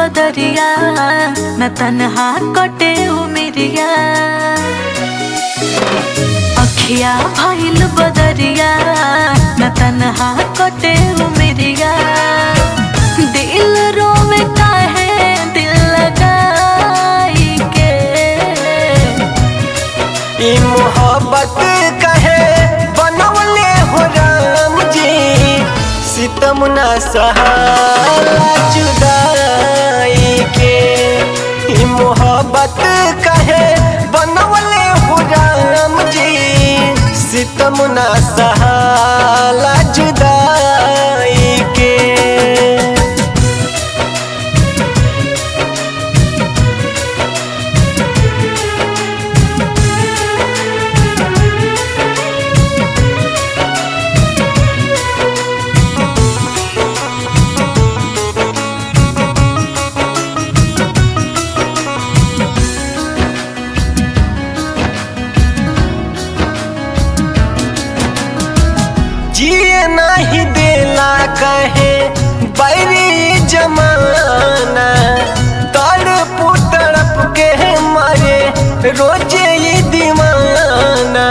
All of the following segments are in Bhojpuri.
बदरिया न तन्हा कटे उमिरिया अखिया भइल बदरिया न तन्हा कटे उमिरिया दिल रोवे काहे दिल लगाई के ई मोहब्बत कहे बनवले हो राम जी सितम न सहाला जुदाई के ई मोहब्बत कहे बनवले हो राम जी सितम न सहाला जुदाई के जिए नहीं देला कहे बैरी जमाना तड़प तड़प के मारे रोजे ये दीवाना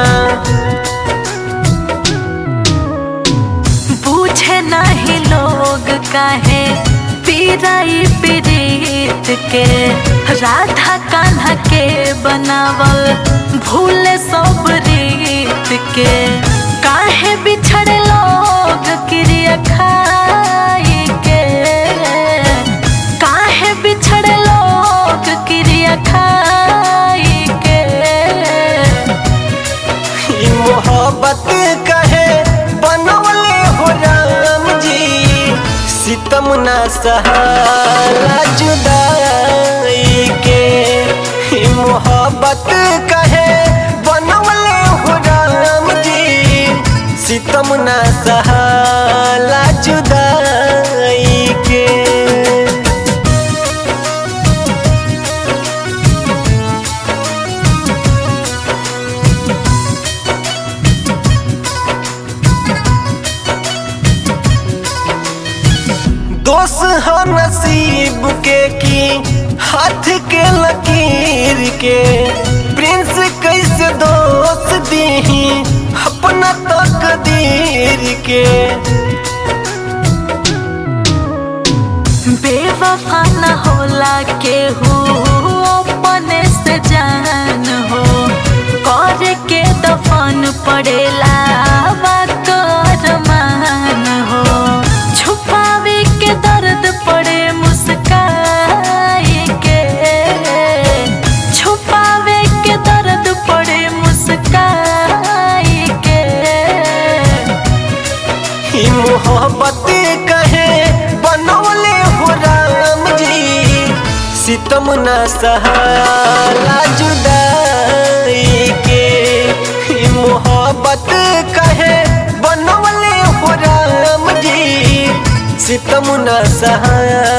पूछे नहीं लोग काहे पीराई पीरीत के राधा कान्हा के बनावल भूले सब रीत के काहे बिछड़े लोग क्रिया खाई के काहे बिछड़े लोग क्रिया खाई के ई मोहब्बत कहे बनवले हो राम जी सितम न सहाला जुदाई के ई मोहब्बत कहे बनवले हो राम जी सितम न सहाला जुदाई के दोष हो नसीब के की हाथ के लकीर के प्रिंस कैसे दोष दी अपना तकदीर के बेवफा न होला केहू अपने से जान हो कर के दफन पड़ेला बात अरमान हो छुपावे के दर्द पड़े मुस्काई के छुपावे के दर्द पड़े मुस्काई के ई मोहब्बत कहे बनौले हो राम जी सितम न सहाला जुदाई के ई मोहब्बत कहे बनौले हो राम जी सितम न सहाला